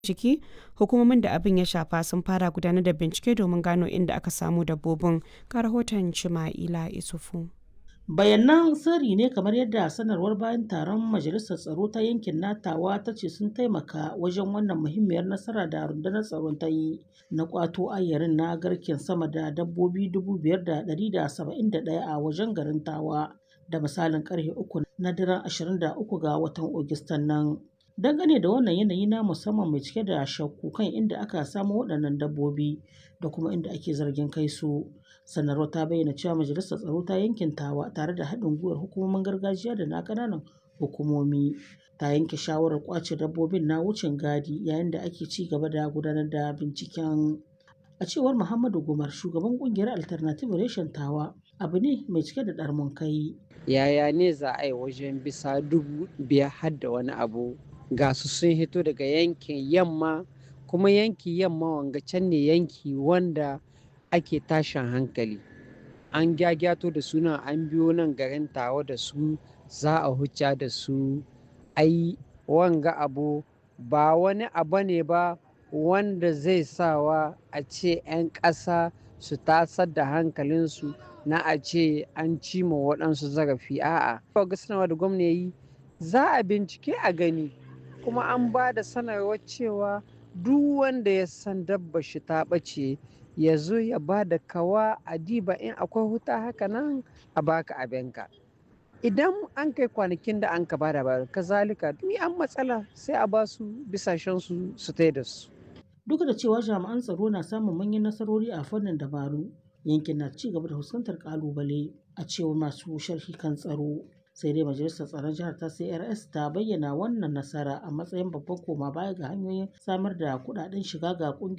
ciki hukumomin da abin ya shafa sun fara gudanar da bincike domin gano inda aka samu dabbobin ga rahoton Chima'ila Isufu. bayanan sirri ne kamar yadda sanarwar bayan taron majalisar tsaro ta yankin natawa ta ce sun taimaka wajen wannan muhimmiyar nasara da rundunar tsaron ta yi na kwato ayyarin na garken sama da dabbobi 5,171 a wajen garin tawa da misalin karfe uku na daren 23 ga watan Ogustan nan. Dangane da wannan yanayi na musamman mai cike da shakku kan inda aka samo waɗannan dabbobi da kuma inda ake zargin kai su. Sanarwar ta bayyana cewa majalisar tsaro ta yankin tawa tare da haɗin gwiwar hukumomin gargajiya da na ƙananan hukumomi ta yanke shawarar ƙwace dabbobin na wucin gadi yayin da ake ci gaba da gudanar da binciken. A cewar Muhammadu Gumar shugaban ƙungiyar Alternative Reshen Tawa abu ne mai cike da ɗarmun kai. Yaya ne za a yi wajen bisa dubu biyar har da wani abu ga su sun hito daga yankin yamma kuma yanki yamma wanga can ne yanki wanda ake tashin hankali an gyagyato da suna an biyo nan garin tawa da su za a hucca da su ai wanga abu ba wani abu ne ba wanda zai sawa a ce 'yan ƙasa su tasar da hankalinsu na a ce an cima waɗansu zarafi a'a ga sanarwa da gwamna yi za a bincike a gani kuma an ba da sanarwar cewa duk wanda ya san dabba shi ta ɓace ya zo ya ba da kawa a diba in akwai huta haka nan a baka abinka idan an kai kwanakin da an ka ba da bayar kazalika ni an matsala sai a ba su bisashen su su tai da su Duk da cewa jami'an tsaro na samun manyan nasarori a fannin dabaru yankin na ci gaba da fuskantar kalubale a cewar masu sharhi kan tsaro sai dai majalisar tsaron jihar ta crs ta bayyana wannan nasara a matsayin babban koma baya ga hanyoyin samar da kudaden shiga ga